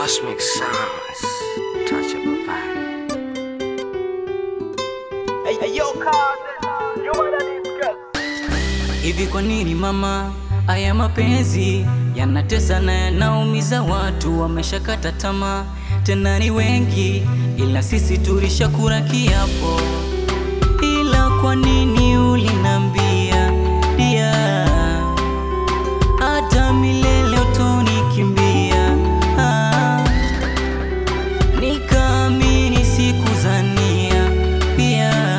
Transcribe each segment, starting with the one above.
Cosmic sounds, touchable vibe. Hey, hey, yo, cousin, you wanna discuss? Hivi kwa nini mama, haya mapenzi yanatesa na yanaumiza watu, wameshakata tamaa, tena ni wengi, ila sisi tulishakula kiapo. Ila kwa nini ulinambia dia, hata milele utonikimbia? Ah, nikaamini sikuzania pia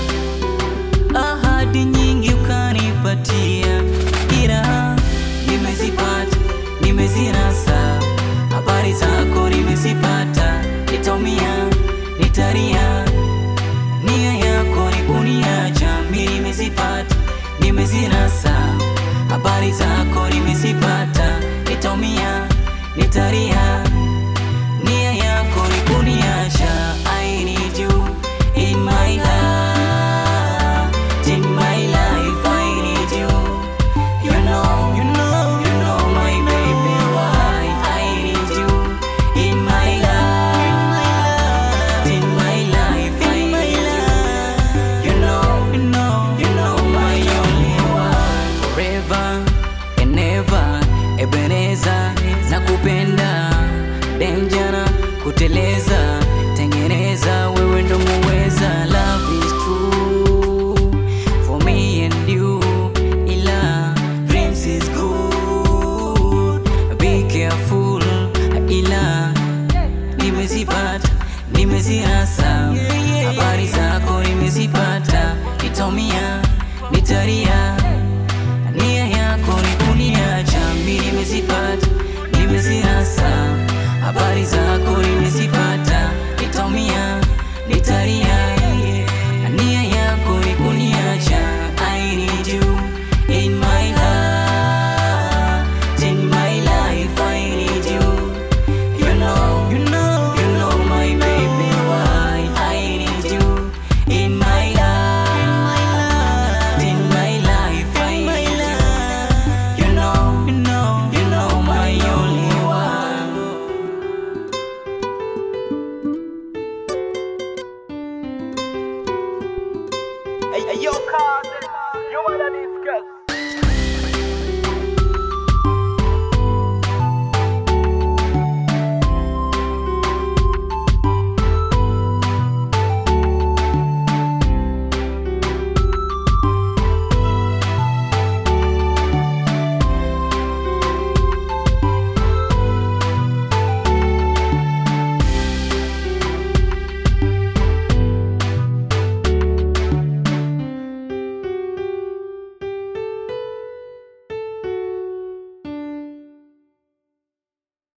ahadi nyingi ukanipatia, ila nimezipata, nimezinasa. Habari zako nimezipata, nitaumia, nitalia. Nia yako ni kuniacha, mimi nimezipata, nimezinasa. Habari zako nimezipata, nitaumia, nitalia. Nia yako ni kuniacha, I need you in my heart, in my life, I need you. You know, you know, you know my baby, why I need you in my life, in my life, I need you. You know, you know, you know my only one, forever and ever, Ebeneza, nakupenda denjana kuteleza tengeneza wewe ndo muweza love is true for me and you ila dreams is good be careful ila nimezipata nimeziasa habari zako nimezipata nitaumia nitaria nia yako ni kuniacha mi nimezipata nimeziasa habari zako